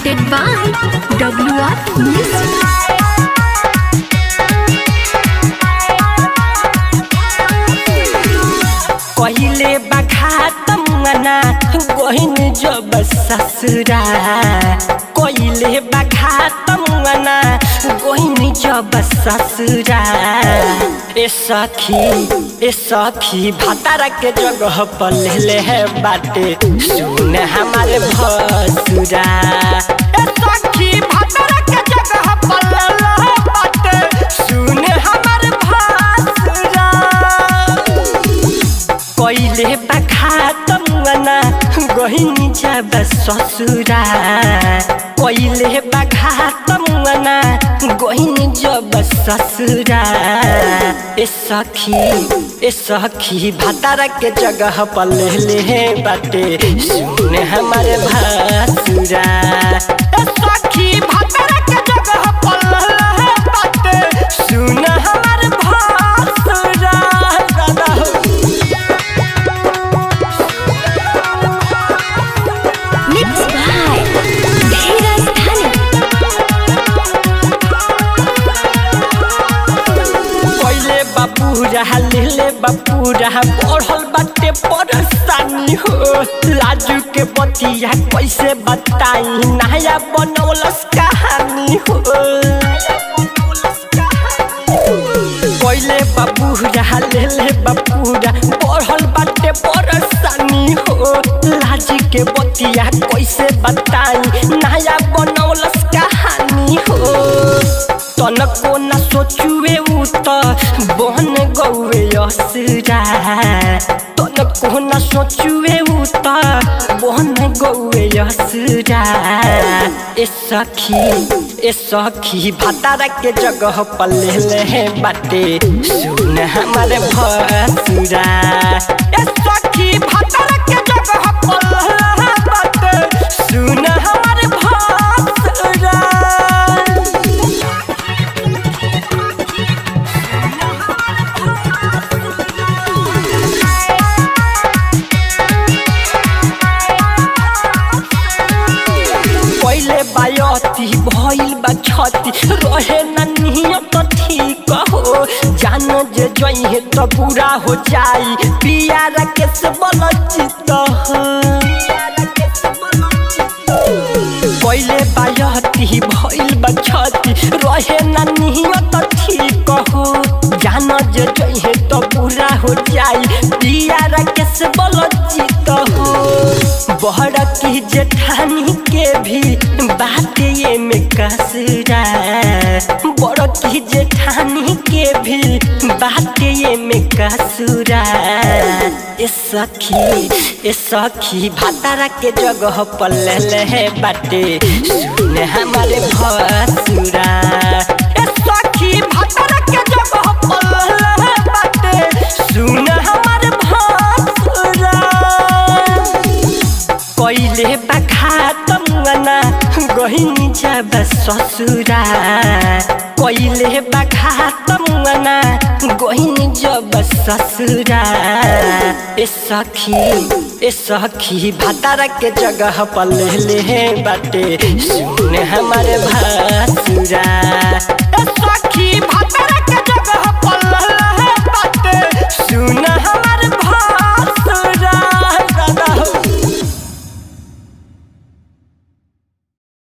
presented by WR Music. कहिले बखातम मना गहिन जब ससुरा कहिले बखातम मना गहिन जब ससुरा ए सखी ए सखी भातारा के जगह पर ले है बाटे सुन हमारे भसुरा ए सखी भातारा के जगह पर ले है बाटे सुन हमारे भसुरा कहिले बखातम मना गहिनी जब ससुरा कहिले बखातम मना गहिनी जब ससुरा ए सखी ए सखी भातारा के जगह पर ले ले बाटे सुन हमारे भासुरा ए सखी भातारा के जगह पर ले ले बाटे सुन हमारे भासुरा दादा हो Mixed by Dheeraj Dhani. पहिले बापू रहा लेले बापू रहा पढ़ल बाटे परेशानी हो लाजू के बतिया कैसे बताई नया बनौलस कहानी हो पहिले बापू रहा लेले बापू रहा पढ़ल बाटे परेशानी हो लाज के बतिया कैसे बताई नया बनौलस कहानी हो तनको न सोचुए उ त बन गौए असुरा तनको न सोचुए उ त बन गौए असुरा ए सखी ए सखी भातारा के जगह पर ले ले बाटे सुन हमारे भसुरा ए सखी भातारा के जगह पर ले ले बाटे सुन हमारे भसुरा पहिले बायती भइल बा छती रहे न नियत ठीक हो जान जे जइहे त बुरा हो जाई पिया राकेश बल चित हो पहिले बायती भइल बा छती रहे न नियत ठीक हो जान जे जइहे त बुरा हो जाई पिया राकेश बल चित हो बहर की जेठानी के भी बात ये में कसरा बड़ की जेठानी के भी बात ये में कसुरा ए सखी ए सखी भातारा के जगह पर ले ले बाटे सुन हमारे भसुरा ए सखी भातारा के जगह पर ले ले बाटे सुन हमारे भसुरा कहिले बखातम मना गहिनी जब ससुरा कहिले बखातम मना गहिनी जब ससुरा ए सखी ए सखी भातारा के जगह पर ले ले बाटे सुन हमारे भासुरा ए सखी भातारा के जगह पर ले ले बाटे सुन